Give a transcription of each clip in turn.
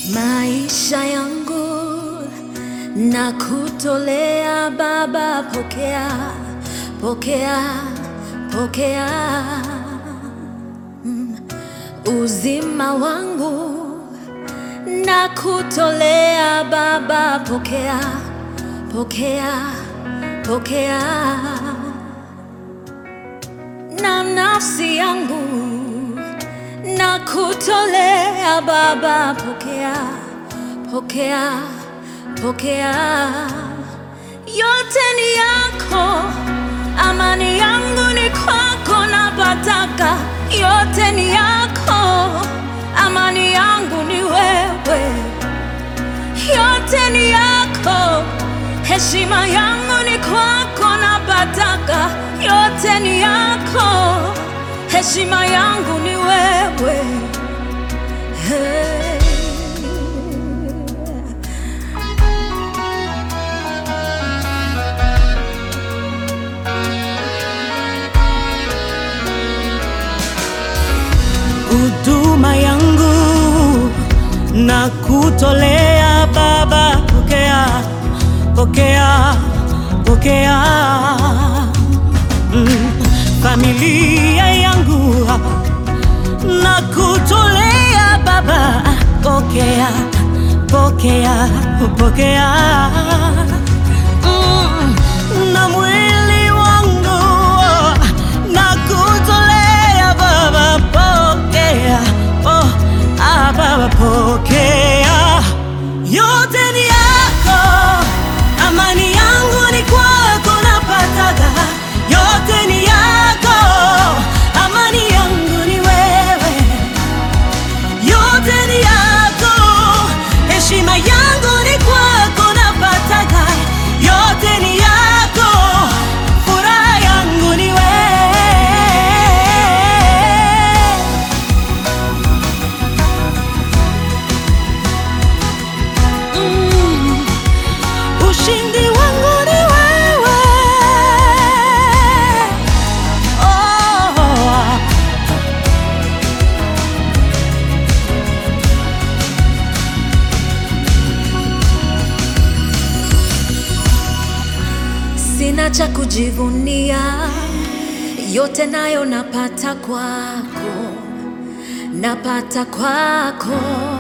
Maisha yangu na kutolea Baba, pokea, pokea, pokea. Mm. Uzima wangu na kutolea Baba, pokea, pokea, pokea. Na nafsi yangu na kutolea Baba, pokea, pokea, pokea. Yote ni yako, amani yangu ni kwako, napataka. Yote ni yako, amani yangu ni wewe. Yote ni yako, heshima yangu ni kwako, napataka. Yote ni yako, heshima yangu ni wewe. Hey. huduma yangu na kutolea Baba, pokea, pokea, pokea. Mm, familia yangu na kutolea Baba, pokea, pokea, pokea. Mm, na mwili wangu na kutolea Baba, pokea, oh, ah, Baba, pokea. Yote ni yako, amani yangu ni kwako, napataga. Yote ni yako, amani yangu ni wewe. Yote ni yako, heshima yangu ni kwako, napataga. Yote ni yako, furaha yangu ni wewe. Mm. Ushindi wangu ni wewe. Oh. Sina cha kujivunia, yote nayo napata kwako, napata kwako.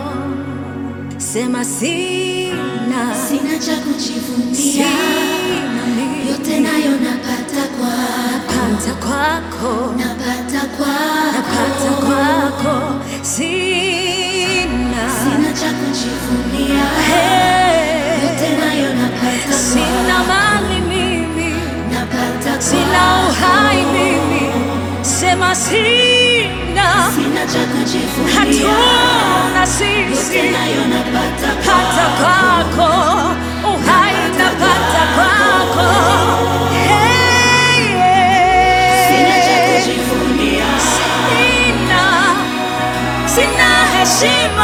Sema sina, Sina cha kujivunia, sina mimi. yote nayo napata kwako, napata kwako, napata kwako. napata kwako. Sina, Sina cha kujivunia, Hey. yote nayo napata sina kwako, mali mimi, napata sina kwako. uhai mimi. Sema sina, Sina cha kujivunia, hatuna yote sisi nayo napata pata kwako, kwako, uhai napata kwako. Hey, sina cha yeah. kujivunia, Sina, sina heshima